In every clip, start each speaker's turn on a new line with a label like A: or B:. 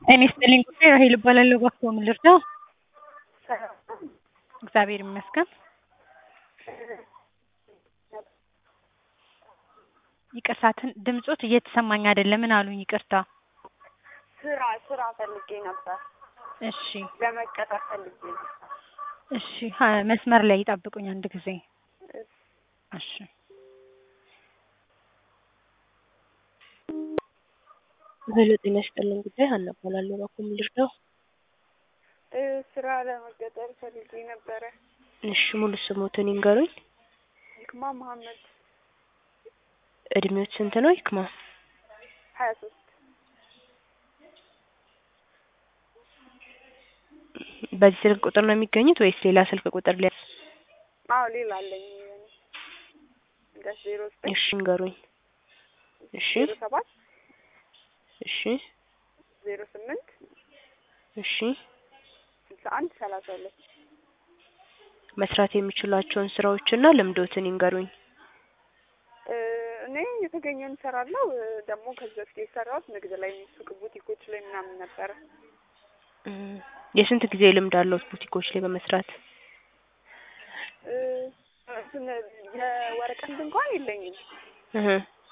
A: ጤና ይስጥልኝ ጉዳይ ራሔል እባላለሁ። እባክዎ ምን ልርዳው? እግዚአብሔር ይመስገን። ይቅርታ ትን- ድምጾት እየተሰማኝ አይደለም። ምን አሉኝ? ይቅርታ።
B: ስራ ስራ ፈልጌ ነበር።
A: እሺ
B: ለመቀጠር ፈልጌ ነበር።
A: እሺ ሀ- መስመር ላይ ይጠብቁኝ አንድ ጊዜ። እሺ
C: ሄሎ ጤና ይስጥልኝ ጉዳይ ሀና እባላለሁ። እባክዎ ምን ልርዳው?
B: እ ስራ ለመቀጠር ፈልጌ ነበረ።
C: እሺ ሙሉ ስሞትን ይንገሩኝ።
B: ይክማ መሀመድ
C: እድሜዎት ስንት ነው ይክማ?
B: ሀያ ሶስት
C: በዚህ ስልክ ቁጥር ነው የሚገኙት ወይስ ሌላ ስልክ ቁጥር ሊያዝ?
B: አዎ ሌላ አለኝ እንደ ዜሮ ዘጠኝ
C: እሺ ይንገሩኝ። እሺ
B: ዜሮ ሰባት
C: እሺ
B: ዜሮ ስምንት
C: እሺ
B: ስልሳ አንድ ሰላሳ ሁለት
C: መስራት የሚችሏቸውን ስራዎችና ልምዶትን ይንገሩኝ።
B: እ እኔ የተገኘውን እሰራለሁ። እ ደግሞ ከዚህ በፊት የሰራሁት ንግድ ላይ ሱቅ ቡቲኮች ላይ ምናምን ነበረ።
C: እም፣ የስንት ጊዜ ልምድ አለዎት ቡቲኮች ላይ በመስራት?
B: እ እንትን የወረቀት እንኳን የለኝም
C: እህ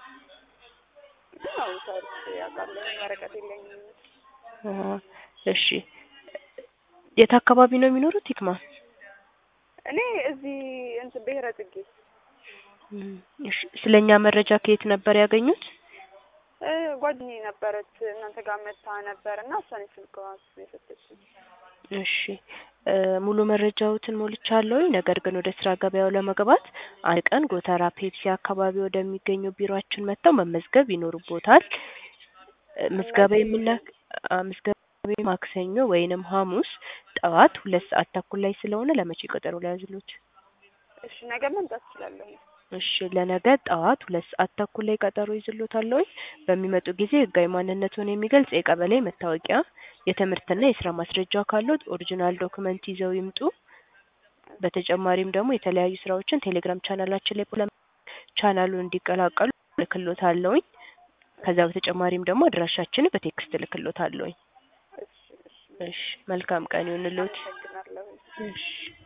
B: ግን ያው ሰርቼ አውቃለሁ። ወረቀት የለኝም።
C: አሃ፣ እሺ የት አካባቢ ነው የሚኖሩት ይክማ?
B: እኔ እዚህ እንትን ብሔረ ጽጌ
C: እም፣ እሺ ስለኛ መረጃ ከየት ነበር ያገኙት?
B: እ ጓደኛዬ ነበረች እናንተ ጋር መታ ነበር እና እሷን ስልክ የሰጠችኝ።
C: እሺ እ ሙሉ መረጃዎትን ሞልቻለሁ። ነገር ግን ወደ ስራ ገበያው ለመግባት አንድ ቀን ጎተራ ፔፕሲ አካባቢ ወደሚገኘው ቢሮአችን መጥተው መመዝገብ ይኖርቦታል። እ ምዝገባ የምና አ ምዝገባ ማክሰኞ ወይንም ሐሙስ ጠዋት ሁለት ሰዓት ተኩል ላይ ስለሆነ ለመቼ ቀጠሮ ሊያዝልዎት?
B: እሺ ነገ መምጣት እችላለሁ።
C: እሺ ለነገ ጠዋት ሁለት ሰዓት ተኩል ላይ ቀጠሮ ይዝልዎታለሁ። በሚመጡ ጊዜ ህጋዊ ማንነትዎን የሚገልጽ የቀበሌ መታወቂያ፣ የትምህርትና የስራ ማስረጃ ካለዎት ኦሪጂናል ዶክመንት ይዘው ይምጡ። በተጨማሪም ደግሞ የተለያዩ ስራዎችን ቴሌግራም ቻናላችን ላይ ፖለ ቻናሉን እንዲቀላቀሉ እልክልዎታለሁኝ። ከዛ በተጨማሪም ደግሞ አድራሻችንን በቴክስት እልክልዎታለሁኝ።
B: እሺ እሺ
C: እሺ መልካም ቀን ይሁንልዎት።
B: አመሰግናለሁ።
C: እሺ